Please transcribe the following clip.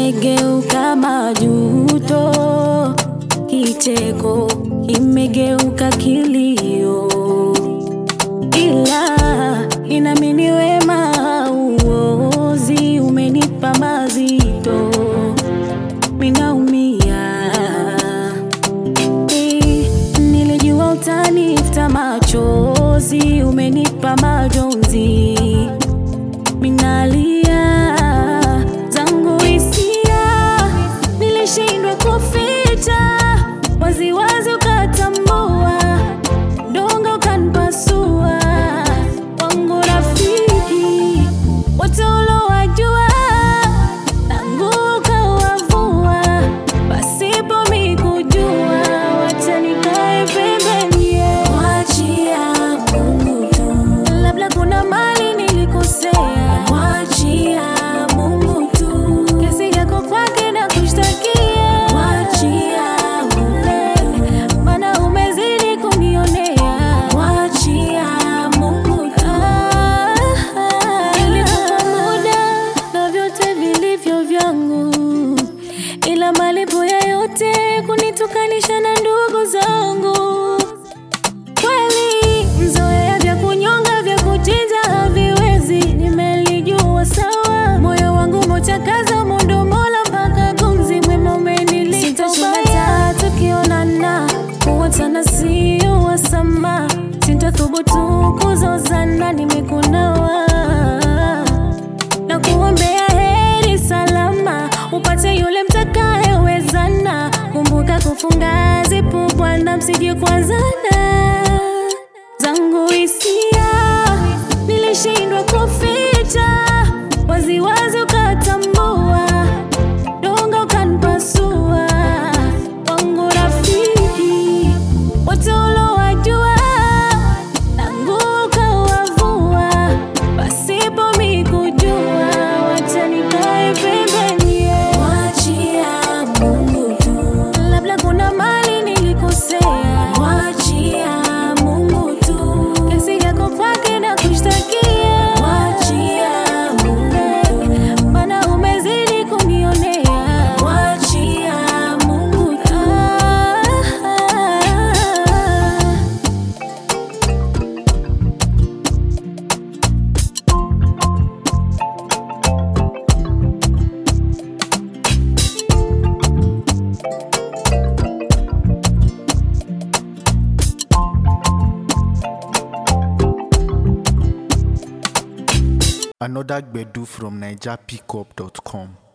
imegeuka majuto, kicheko imegeuka kilio, ila inamini wema uozi umenipa mazito, minaumia Eh, nilijua utanifuta machozi, umenipa majonzi, minalia zangu hisia, nilishindwa kuficha, waziwazi ukatambua, dongo ukanipasua, wangu rafiki wote ulowajua, tangu ukawavua, pasipo mikujua, wacha nikae pembeni, mwachia Mungu tu, labda kuna mali nilikosea, mwachia Mungu tu, kesi yako kwake na kushtakia, mwachia Mungu, maana umezidi kunionea, mwachia Mungu tu. Nilikupa muda na vyote vilivyo vyangu, ila malipo ya yote kunitukanisha na ndugu zangu. Kweli mzoea vya kunyonga vya kuchinja haviwezi, nimelijua sawa. Moyo wangu mochakaza mundo mola mpaka gumzi mwema umenilipa ubaya. Tukionana kuwachana sio wasama, sintathubutu kuzozana, nimekunawa na kuombea heri salama, upate yule mtakayewezana. Kumbuka kufunga zipu, Bwana, msije kuanzana. Zangu hisia nilishindwa kuficha, waziwazi ukatambua, donga ukanipasua, wangu rafiki wote ulowajua, tangu ukawavua, pasipo mikujua, wacha nikae pembeni, mwachia Mungu tu, labda kuna mali nilikosea, mwachia Mungu tu, kesi yako kwake na kushtakia, mwachia Mungu, maana umezidi kunionea, mwachia Mungu tu. Another Gbedu from NigerPickup.com.